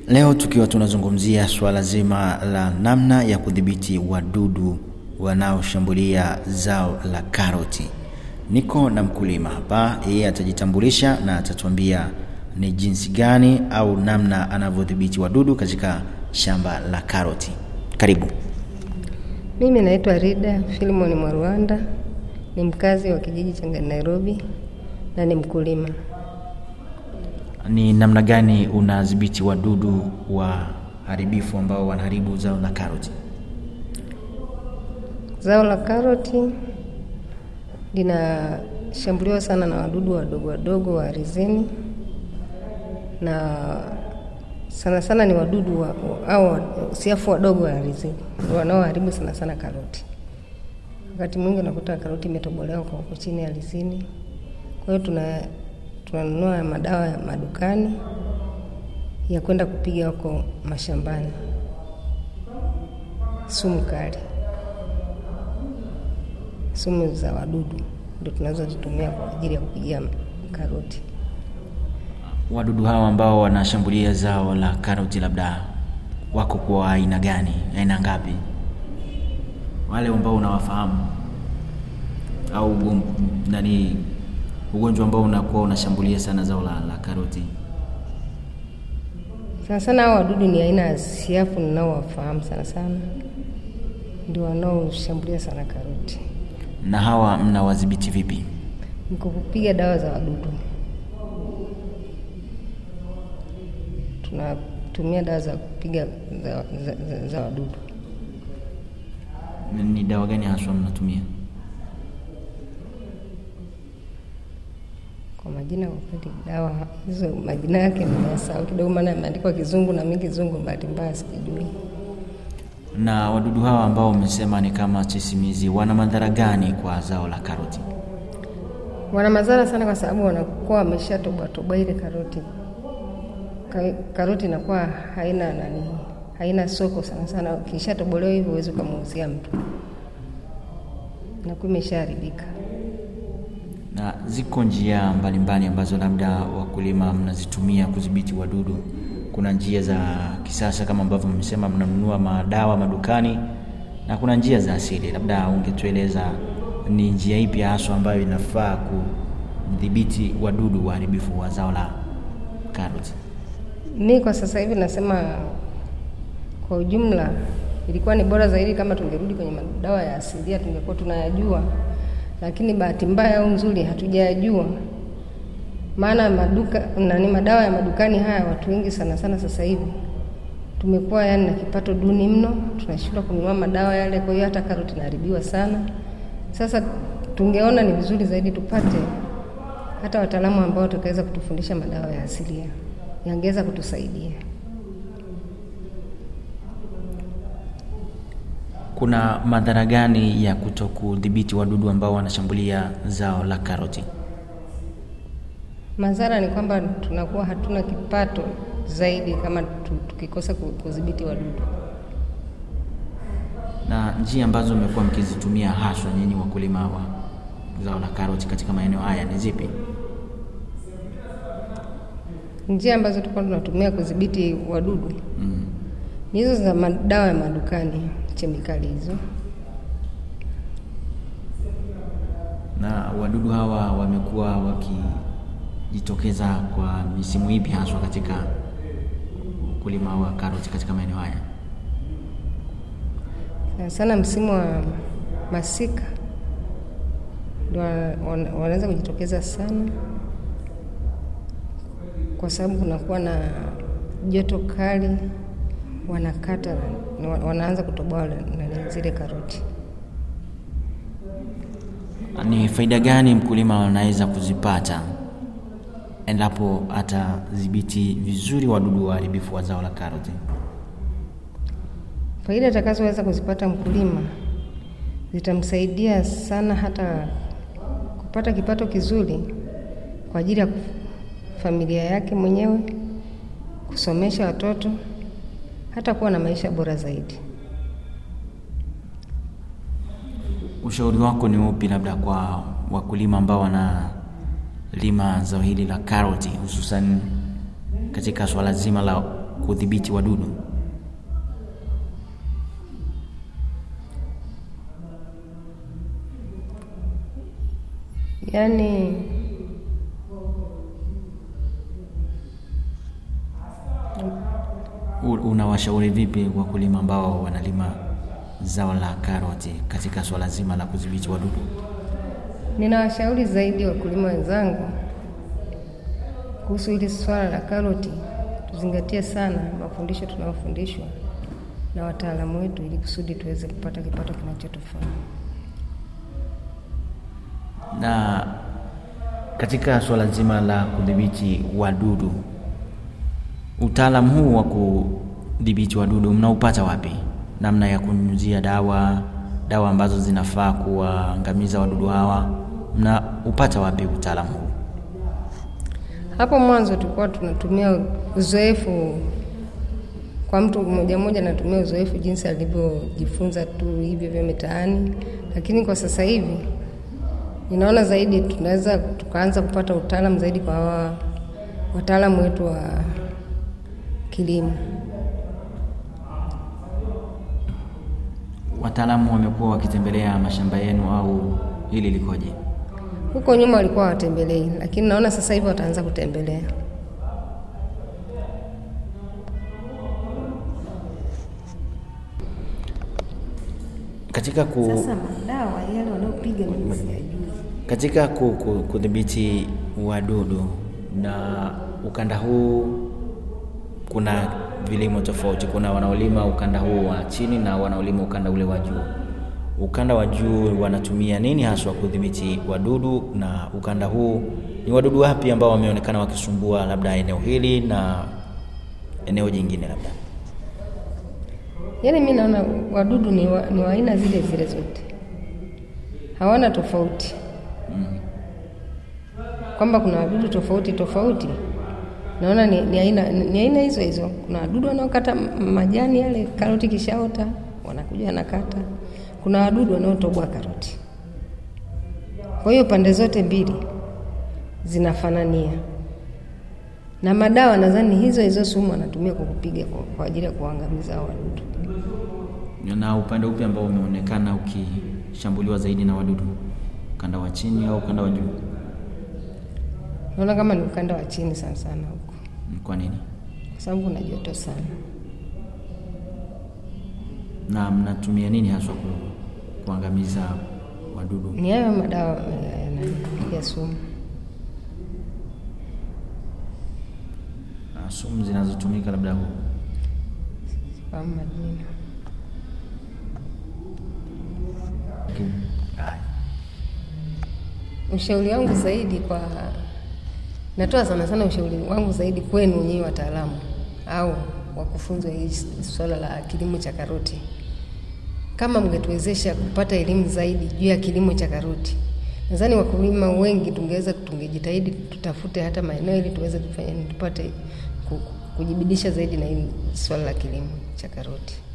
Leo tukiwa tunazungumzia suala zima la namna ya kudhibiti wadudu wanaoshambulia zao la karoti. Niko na mkulima hapa, yeye atajitambulisha na atatuambia ni jinsi gani au namna anavyodhibiti wadudu katika shamba la karoti. Karibu. Mimi naitwa Rida Filimoni Mwarwanda, ni mkazi wa kijiji cha Nairobi na ni mkulima. Ni namna gani unadhibiti wadudu waharibifu ambao wanaharibu zao la karoti? Zao la karoti linashambuliwa sana na wadudu wadogo wadogo wa ardhini, na sana sana ni wadudu wa, au siafu wadogo wa ardhini ndio wanaoharibu sana sana karoti. Wakati mwingi unakuta karoti imetobolewa kwa huko chini ardhini, kwa hiyo tuna tunanunua madawa ya madukani ya kwenda kupiga huko mashambani, sumu kali, sumu za wadudu ndio tunazozitumia kwa ajili ya kupigia karoti. Wadudu hawa ambao wanashambulia zao la karoti labda wako kwa aina gani? Aina ngapi? Wale ambao unawafahamu au ugom, nani ugonjwa ambao unakuwa unashambulia sana zao la, la karoti? Sana sana hao wadudu ni aina ya siafu ninaowafahamu sana sana, ndio wanaoshambulia sana karoti. Na hawa mnawadhibiti vipi? Ni kwa kupiga dawa za wadudu. Tunatumia dawa za kupiga za, za, za, za wadudu. Ni- Ni dawa gani haswa mnatumia? Kwa majina kwa kweli, dawa hizo majina yake nimeyasahau kidogo, maana yameandikwa Kizungu na mimi Kizungu bahati mbaya sikijui. Na wadudu hawa ambao umesema ni kama sisimizi, wana madhara gani kwa zao la karoti? Wana madhara sana, kwa sababu wanakuwa wameshatoboa toboa ile karoti. Ka- Karoti inakuwa haina nani, haina soko sana sana. Ukishatobolewa hivyo huwezi ukamuuzia mtu, inakuwa imeshaharibika. Na ziko njia mbalimbali ambazo labda wakulima mnazitumia kudhibiti wadudu. Kuna njia za kisasa kama ambavyo mmesema mnanunua madawa madukani, na kuna njia za asili. Labda ungetueleza ni njia ipi haswa ambayo inafaa kudhibiti wadudu waharibifu wa zao la karoti? Mi kwa sasa hivi nasema kwa ujumla, ilikuwa ni bora zaidi kama tungerudi kwenye madawa ya asilia, tungekuwa tunayajua, lakini bahati mbaya au nzuri hatujayajua. Maana maduka nani, madawa ya madukani haya, watu wengi sana sana sasa hivi tumekuwa yani na kipato duni mno, tunashindwa kununua madawa yale, kwa hiyo hata karoti inaharibiwa sana. Sasa tungeona ni vizuri zaidi tupate hata wataalamu ambao watakaweza kutufundisha madawa ya asilia, yangeweza kutusaidia. Kuna madhara gani ya kuto kudhibiti wadudu ambao wanashambulia zao la karoti? Madhara ni kwamba tunakuwa hatuna kipato zaidi kama tu- tukikosa ku- kudhibiti wadudu. Na njia ambazo mmekuwa mkizitumia haswa nyinyi wakulima wa zao la karoti katika maeneo haya ni zipi? Njia ambazo tulikuwa tunatumia kudhibiti wadudu Mm. ni hizo za madawa ya madukani, chemikali hizo. Na wadudu hawa wamekuwa wakijitokeza kwa misimu ipi haswa katika ukulima wa karoti katika maeneo haya? Sana sana msimu wa masika ndio wana- wana- wanaweza kujitokeza sana, kwa sababu kunakuwa na joto kali, wanakata na wa- wanaanza kutoboa na zile karoti. Ni faida gani mkulima anaweza kuzipata endapo atadhibiti vizuri wadudu waharibifu wa zao la karoti? Faida atakazoweza kuzipata mkulima zitamsaidia sana hata kupata kipato kizuri kwa ajili ya familia yake mwenyewe, kusomesha watoto, hata kuwa na maisha bora zaidi. Ushauri wako ni upi labda kwa wakulima ambao wanalima zao hili la karoti hususan katika swala zima la kudhibiti wadudu? Yaani U- Unawashauri vipi wakulima ambao wanalima zao la karoti katika swala zima la kudhibiti wadudu? ninawashauri zaidi wakulima wenzangu kuhusu hili swala la karoti, tuzingatie sana mafundisho tunayofundishwa na wataalamu wetu, ili kusudi tuweze kupata kipato kinachotufaa. Na katika swala zima la kudhibiti wadudu, utaalamu huu wa kudhibiti wadudu mnaupata wapi? Namna ya kunyunyizia dawa, dawa ambazo zinafaa kuwaangamiza wadudu hawa, mnaupata wapi utaalamu huu? Hapo mwanzo tulikuwa tunatumia uzoefu kwa mtu mmoja mmoja, anatumia uzoefu jinsi alivyojifunza tu hivyo vya mitaani, lakini kwa sasa hivi ninaona zaidi tunaweza tukaanza kupata utaalamu zaidi kwa hawa wataalamu wetu wa kilimo. Wataalamu wamekuwa wakitembelea mashamba yenu au hili likoje? Huko nyuma walikuwa hawatembelei, lakini naona sasa hivi wataanza kutembelea. Katika ku, Sasa madawa yale wanaopiga mimi siyajui. katika ku- ku- kudhibiti wadudu na ukanda huu, kuna vilimo tofauti. Kuna wanaolima ukanda huu wa chini na wanaolima ukanda ule wa juu. Ukanda wa juu wanatumia nini haswa kudhibiti wadudu, na ukanda huu ni wadudu wapi ambao wameonekana wakisumbua labda eneo hili na eneo jingine labda? Yaani mi naona wadudu ni wa, ni wa aina zile zile zote, hawana tofauti kwamba kuna wadudu tofauti tofauti. Naona ni, ni aina ni aina hizo hizo. Kuna wadudu wanaokata m- majani yale karoti kishaota, wanakuja wanakata. Kuna wadudu wanaotoboa karoti. Kwa hiyo pande zote mbili zinafanania, na madawa nadhani hizo hizo sumu wanatumia kwa kupiga kwa, kwa ajili ya kuangamiza hao wadudu. Na upande upi ambao umeonekana ukishambuliwa zaidi na wadudu, ukanda wa chini au ukanda wa juu? Naona kama ni ukanda wa chini sana sana huko, Kwa nini? kwa sababu kuna joto sana. Na mnatumia nini haswa ku, kuangamiza wadudu? Ni hayo madawa ya, ya, ya sumu. Na sumu zinazotumika labda hu- kama majina. Haya. Ushauri wangu zaidi kwa, natoa sana sana ushauri wangu zaidi kwenu wenyewe wataalamu au wakufunzwa hii swala la kilimo cha karoti, kama mngetuwezesha kupata elimu zaidi juu ya kilimo cha karoti, nadhani wakulima wengi tungeweza tungejitahidi tutafute hata maeneo ili tuweze kufanya tupate ku- kujibidisha zaidi na hili swala la kilimo cha karoti.